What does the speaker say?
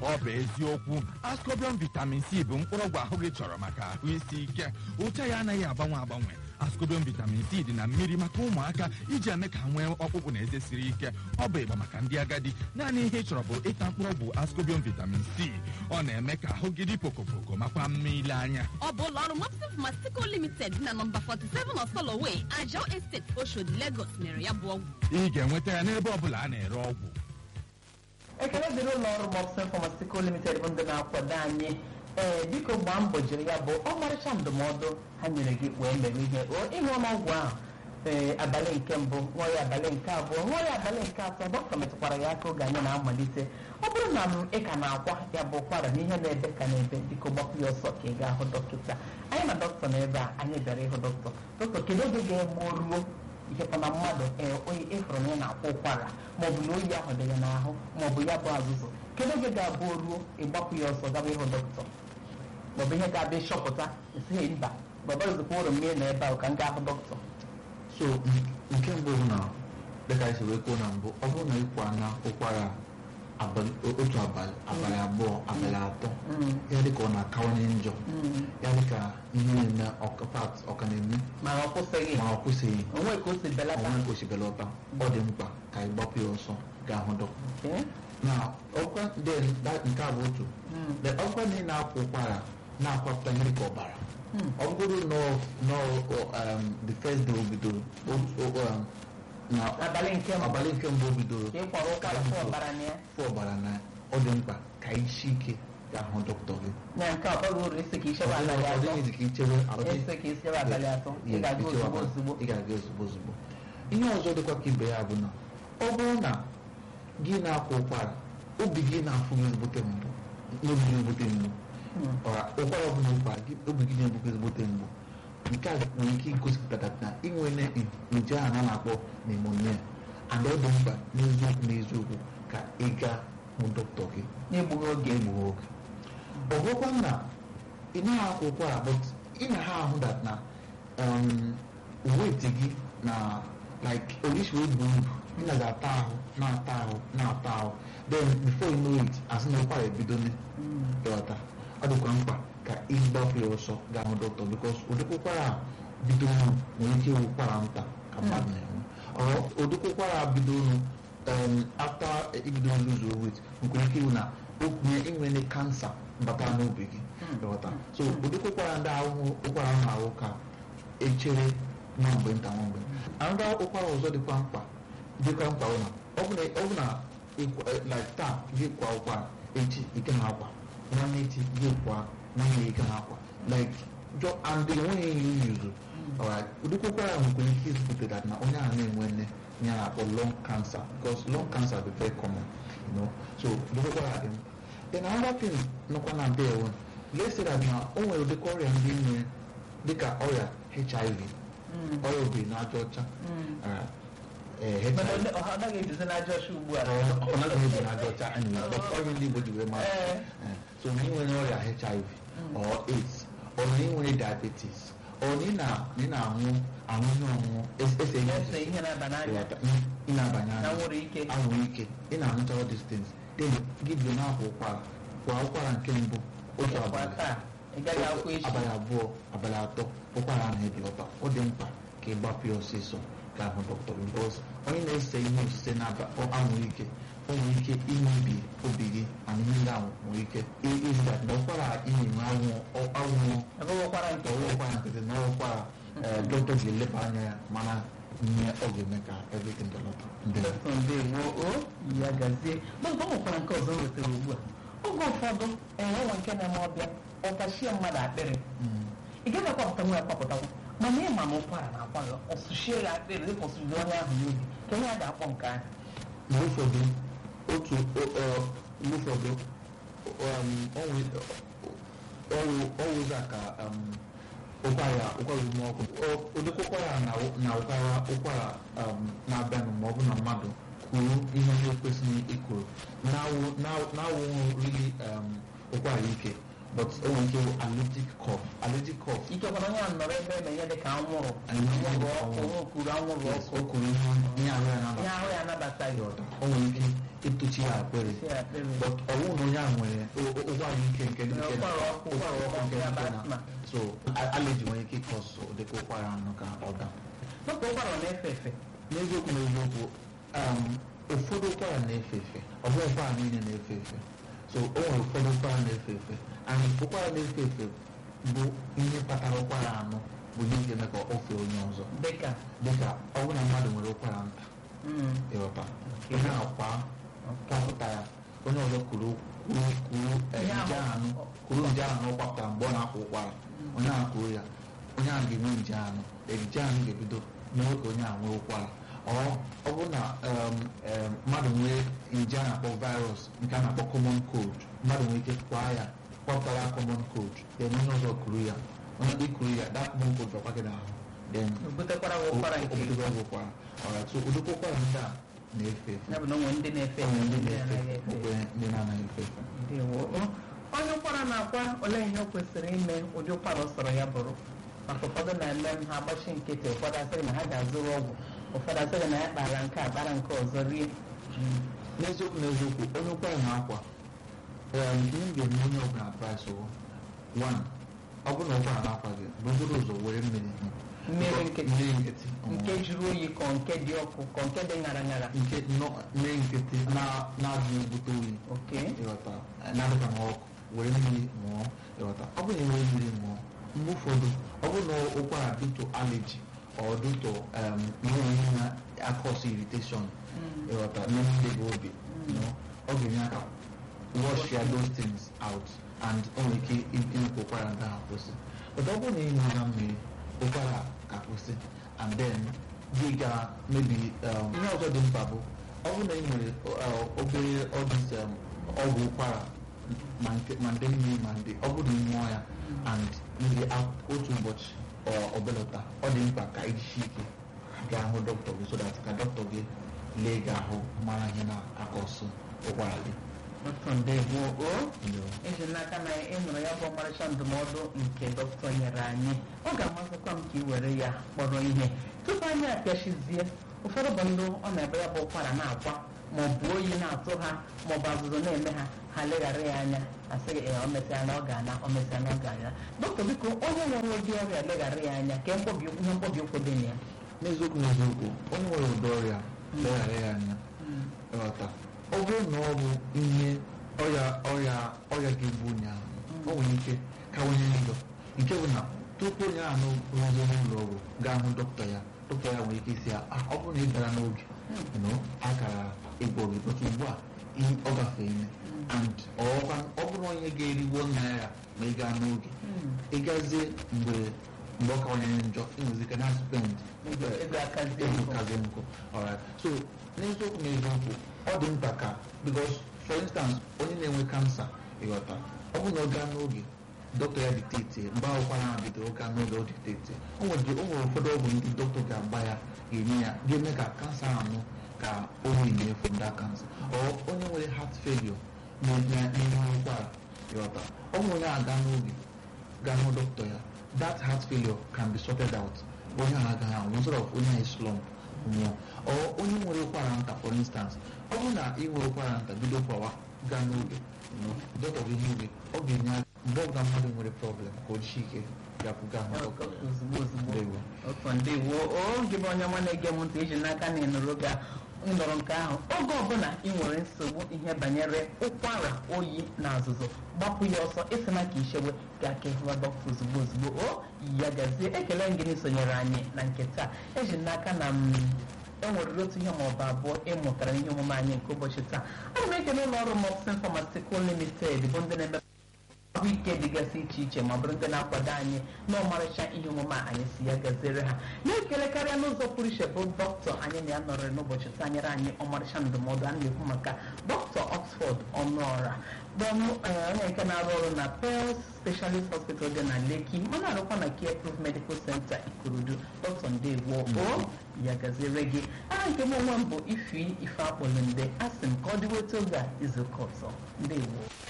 ọ bụ eziokwu ascobian vitamin c bụ mkpụrụọgwụ ahụ gị chọrọ maka ahụ isi ike ụcha ya anaghị agbanwe agbanwe ascobian vitamin c dị na mmiri maka ụmụaka iji eme ka ha nwee ọkpụkpụ na eze siri ike ọ bụ ịgba maka ndị agadi naanị ihe ị chọrọ bụ ịta mkpụrụọgwụ ascobian vitamin c ọ na-eme ka ahụ gị dị pokopoko makwa mma ile anya ọ bụ ụlọ ọrụ Mopsif Mastico Limited dị na nọmba 47 Osoloway, Ajao Estate, Oshodi, Lagos mere ya bụ ọgwụ ị ga-enweta ya n'ebe ọ bụla a na-ere ọgwụ ekele dịrị ụlọ ọrụ Mopsin Pharmaceutical Limited bụ ndị na-akwado anyị ee biko gbaa mbọ jiri ya bụ ọmarịcha ndụmọdụ ha nyere gị wee mere ihe o ịṅụ n'ọgwụ ahụ ee abalị nke mbụ ṅụọ ya abalị nke abụọ ṅụọ ya abalị nke atọ dọkịta metụkwara ya aka oge anyị na-amalite ọ bụrụ na m ị ka na-akwa ya bụ ụkwara na ihe na-ebe ka na-ebe biko gbapụ ya ọsọ ka ị gaa hụ dọkịta anyị na dọkịta na ebe a anyị bịara ịhụ dọkịta dọkịta kedu oge ga-egbu ruo ikekwa na mmadụ ee onye ịfụrụ na ị na-akwa ụkwara maọbụ na oyi ahụ dị ya n'ahụ maọbụ ya bụ azụzụ kedu oge ga-abụ o ruo ịgbapụ ya ọsọ gaba ịhụ dọkịta maọbụ ihe ga-abịa ịchọpụta esighị mba baba ozikwa ụlọ mmiri na ebe ahụ ka m gaa hụ dọkịta so n- nke mbụ bụ na dịka anyị si wee kwuo na mbụ ọ bụrụ na ịkwa na ụkwara abalị o- otu abalị abalị abụọ abalị atọ ya dịka ọ na-akawanye njọ ya dịka ihe na-eme ọkapat ọka na-eme mana ọ kwụsịghị ma ọ kwụsịghị onwe ka o si belata ọnwa gosibelata ọ dị mkpa ka ị gbapụ ya ọsọ gaa hụ dọkịta Okay? na ọkwa then that- nke a bụ otu the ọkwa na ị na-akwa ụkwara na-akwapụta ihe dịka ọbara ọ bụrụ nọ nọ um, the first day o bidoro o- o- um, na abalị nke mbụ abalị nke mbụ o bidoro ka ị kwara ụkwara fụ ọbara na ya fụ ọbara na ọ dị mkpa ka isi ike gaa hụ dọkịta gị na nke a ọrụ uru isi ka ọ ichebe abalị dịghị- ọ atọ dịghịzi ka ichebe ọ dịghị- isi ka ichebe abalị atọ ị Yes, ga-aga ichebe ozugbo abalị- ozugbo ị ga-aga ozugbo ozugbo ihe ọzọ dịkwa ka ibe ya bụ na ọ bụrụ na gị na-akwa ụkwara obi gị na-afụ gị ezigbote mgbu n'obi gị ezigbote mgbu ọra ụkwara ọbụla ụkwara gị obi gị na-egbu gị ezigbote mgbu nke a nwere ike igosipụta na inwere nje ahụ a na-akpọ pneumonia and ọ dị mkpa n'eziokwu n'eziokwu ka ị gaa hụ dọkịta gị n'egbughị oge ga-egbu oge ọ bụrụkwa na ị naghị akwa ụkwara but ị na ha ahụ that na um, weight gị na like orishi wee buo ibu ị na ga-ata ahụ na-ata ahụ na-ata ahụ then before you know it asị na ụkwara ebido ịghọta ọ dịkwa mkpa ka ị gbapụ ya ọsọ gaa hụ dọkịta because ụdịkwa ụkwara a bidoro nwere ike ịwụ ụkwara nta ka mmadụ na-enwe ọ ụdịkwa ụkwara bidoro um, after ibido lose weight nwere ike ịwụ na onye inwere kansa bata n'obi gị ịghọta so ụdịkwa ụkwara ndị ahụhụ ụkwara ahụ na-ahụ ka echere nwa mgbe nta nwa mgbe anụda ụkwara ọzọ dịkwa mkpa dịkwa mkpa bụ na ọ bụ na ọ bụ na ịkwa- eh, like taa gị kwa ụkwara echi ike na akwa nwanne echi gị kwa nwanne ike na akwa like jọ and enweghị ihe yuzu alright ụdịkwa ụkwara ahụ nwere ike izipụta that na onye ahụ na-enwe nne ya na-akpọ lung cancer because lung cancer dị very common you know so ụdịkwa ụkwara dị mkpa then another thing nọkwa na be ewe let's say that na o nwere ụdịka ọrịa ndị nwere dịka ọrịa hiv ọrịa obi na aja ọcha alright, eh, HIV mana ọ ọ naghị ejuzi n'aja ọcha ugbu a ọ naghị ebi na aja ọcha anyị na ọrịa ndị Igbo ji wee mara Ee. Eh, so na ị nwere ọrịa HIV or AIDS or na ị nwere diabetes or na ị na- na ị na-aṅụ aṅụ ihe ọṅụṅụ es- ese ihe ese ihe na-aba n'anya ịghọta, ị ị na-abanye na anya nwere ike anwụrụ ike ị na-aṅụcha all these things then gị bido na-akwa ụkwara kwa ụkwara nke mbụ otu kwa abalị taa ị gaghị akwụ echi abalị abụọ abalị atọ ụkwara ahụ ebelata ọ dị mkpa ka ị gbapụ ya ọsịsọ ga hụ dọkịta bikos onye na-ese ihe osise na-anwụ ike o nwere ike imebi obi gị mana ihe ndị ahụ nwere ike i- iziga na ụkwara ị na-enwe anwụ anwụ abụghịkwara nke ọwụ ụkwara nkịtị na ụkwara dọkịta ga-eleba anya ya mana ihe ọ ga-eme ka everything belata ndị dọkịta ndewo o ya gazie mana ọ nwekwara nke ọzọ m wetara ugbu a oge ụfọdụ enwewa nke na-eme ọbịa ọkachie mmadụ akpịrị ị gaghị akwapụta nwa ya kwapụtakwa mana ịma na ụkwara na-akwa ya ọsụchie ya akpịrị ịkwụsịrị onye ahụ n'obi ka onye a ga-akpọ nke ahụ mgbe ụfọdụ otu o- ọ- mgbe ụfọdụ um, ọnwe- ọwụ ọwụza ka um, ụkwara ụkwara ume ọkụ Ọ- ụdịka ụkwara na na ụkwara ụkwara um, na-abịanụ ma ọ bụ na mmadụ kwuru ihe na-ekwesịghị ikwuru na-awụ na-awụghị rili um, ụkwara ike but o nwere ike ịwụ allergic cough allergic cough ikekwana onye a nọrọ ebe eme ihe dị ka anwụrụ Anwụrụ anwụrụ ọkụ. ọkụ okuru anwụrụ yes, ọkụ o kwuru ihe ihe ahụ ya na ihe ahụ ya anabataghị ọda o nwere ike ịtụchi ya akpịrị isi ya akpịrị but ọwụ na onye a nwere o- o- ụkwara ike nke nke na- ụkwara ọkụ ụkwara ọkụ nke ya bụ nke na asthma. so a- allergy nwere ike ịkọsụ dịka ụkwara anụ ka ọ daa dọkịta ụkwara ọ na-efe efe n'eziokwu n'eziokwu um, ụfọdụ ụkwara na-efe efe ọ bụghị ụkwara niile na-efe efe so o nwere ụfọdụ ụkwara na-efe efe and ụkwara na-efe efe bụ ihe kpatara ụkwara anụ bụ ihe ga-eme ka o fee onye ọzọ dịka dịka ọ bụrụ na mmadụ nwere ụkwara nta mm, ịghọta onye akwa kwapụta ya onye ọzọ kuru kuru kuru eh, Ihe ahụ- nje anụ kuru nje anụ ọ kwapụtara mgbe ọ na-akwa ụkwara onye ahụ kuru ya onye ahụ ga-enwe nje anụ nje anụ ga-ebido mee ka onye ahụ nwee ụkwara ọ ọ bụrụ na um, um, mmadụ nwee nje a na-akpọ virus nke a na-akpọ common cold mmadụ nwere ike kwaa ya kwapụtara ya common cold then onye ọzọ kuru ya onye dị kuru ya that common cold bakwa gị n'ahụ then o butekwara gị ụkwara nke obodo ọgwụ ụkwara alright so ụdịka ụkwara ndị a na-efe efe ya bụ na o nwere ndị na-efe Ọ nwere ndị ndị na-efe anaghị efe efe okwe ndị na-anaghị efe efe Ndewo. onye ụkwara na-akwa olee ihe o kwesịrị ime ụdị ụkwara ọ sọrọ ya bụrụ maka ụfọdụ na-eme m ha agbachi nkịtị ụfọdụ asịrị na ha ga-azụrụ ọgwụ ụfọdụ asịrị na ya kpara nke a kpara nke ọzọ rie n'eziokwu n'eziokwu onye ụkwara na-akwa um, ihe m ga-enye onye ọbụla advice wụ one ọ bụrụ na ụkwara na-akwa gị bụzoro ụzọ were mmiri hụ mmiri nkịtị mmiri nkịtị nke jụrụ oyi ka nke dị ọkụ ka nke dị ṅara ṅara nke nọ mmiri nkịtị na- na-adịghị ebute oyi oke ịghọta na-adịka na ọkụ were mmiri ṅụọ ịghọta ọ bụrụ na enwere mmiri ṅụọ mgbe ụfọdụ ọ bụrụ na ụkwara dịtụ allergy ọ dịtụ um, ihe ihe na-akọs irritation ịghọta n'ime gị obi you know, ọ ga-enye aka wash ya those things out and o nwere ike ime ka ụkwara ndị ahụ kwụsị but ọ bụrụ na ị ṅụra mmiri ụkwara ka kwụsị and then gị ga maybe um, ihe ọzọ dị mkpa bụ ọ bụrụ na ị nwere uh, obere ọdịs um, ọgwụ ụkwara ma nke- ma ndị mmiri ma ndị ọ bụrụ na ị ṅụọ ya and ndị otu ụbọchị ọ ọ belata ọ dị mkpa ka ijisi ike gaa hụ dọkịta gị so that ka dọkịta gị lee gị ahụ mara ihe na-akọsụ ụkwara gị otu ndewo o Ndewo. eji n'aka na ị nụrụ ya bụ ọmarịcha ndụmọdụ nke dọkịta nyere anyị ọ ga-amasịkwa m ka ị were ya kpọrọ ihe tupu anyị apịachizie ụfọdụ bụ ndị ọ na-ebe ya bụ ụkwara na-akwa ma ọ bụ oyi na-atụ ha ma ọ bụ azụzụ na-eme ha ha leghara ya anya asịghị ee o mesịa na ọ ga-ana o mesịa na ọ ga-ana dọkịta biko onye nwere ụdị ọrịa leghara ya anya ka mkpọbi ihe mkpọbi ụkwụ dị na ya n'eziokwu n'eziokwu onye nwere ụdị ọrịa leghara ya anya ịghọta ọ bụrụ na ọ bụ ihe ọrịa ọrịa ọrịa ga-egbu onye ahụ o nwere ike kawanye njọ nke bụ na tupu onye ahụ rụzie n'ụlọ ọgwụ gaa hụ dọkịta ya dọkịta ya nwere ike isi ya "Ah, ọ bụrụ na ị bịara n'oge you know, akara ịgwọ gị but ugbu a ị- ọ gafee ime and ọkwa ọ bụrụ na onye ga-erigbo naira ma ị gaa n'oge ịgazie mgbe mgbe ọ kawanyere njọ ịnwezike na spend Ego- ego akazie ego nkụ. kazie nkụ alright so n'eziokwu n'eziokwu ọ dị mkpa ka because for instance onye na-enwe kansa ịghọta ọ bụrụ na ọ gaa n'oge dọkịta ya dictate mgbe akwụkwọ na bidoro gaa n'oge ọ dictate o nwere o nwere ụfọdụ ọgwụ ndị dọkịta ga-agba ya ga-enye ya ga-eme ka kansa anụ ka o wee from that cancer ọ onye nwere heart failure na-eme n'ihu ụkwara ịghọta ọ nwere onye aga n'oge gaa hụ dọkịta ya that heart failure can be sorted out onye ahụ agaghị anwụ instead of onye ahụ slump nwụọ ọ onye nwere ụkwara nta for instance ọ bụrụ na ị nwere ụkwara nta bido kwawa gaa n'oge dọkịta gị ihe gị ọ ga-enye aka mgbe ọbụla mmadụ nwere problem ka o jisi ike gakwuga hụ dọkịta ozugbo ozugbo Ndewo. otu ndewo oge bụ onye ọma na-ege m ntị iji n'aka na ịnụrụ ga ndọrọ nke ahụ oge ọbụla ị nwere nsogbu ihe banyere ụkwara oyi na azụzụ gbapụ ya ọsọ ịsịna ka ichewe ga aka ịhụwa dọkịta ozugbo ozugbo o ya gazie ekele m gị na isonyere anyị na nke taa eji n'aka na m enwerere otu ihe maọbụ abụọ ịmụtara n'ihe omume anyị nke ụbọchị taa ana m ekele ụlọ ọrụ Mopsin Pharmaceutical Limited bụ ndị na-eme ahụike dịgasị iche iche ma bụrụ ndị na-akwado anyị n'ọmarịcha ihe omume a anyị si ya gaziere ha na-ekele karịa n'ụzọ pụrụ iche bụ dọkịta anyị na ya nọrọ n'ụbọchị taa nyere anyị ọmarịcha ndụmọdụ a na-ekwu maka dọkịta Oxford Ọnụọra bụ onye nke na-arụ ọrụ na Pearl Specialist Hospital dị na Lekki ma na-arụkwa na Care Proof Medical Center Ikorodu dọkịta Ndewo o ya gaziere gị aha nke m onwe m bụ ifi ife akpọlụ nde a sị m ka ọ dịweta oge a izu ụka ọzọ Ndewo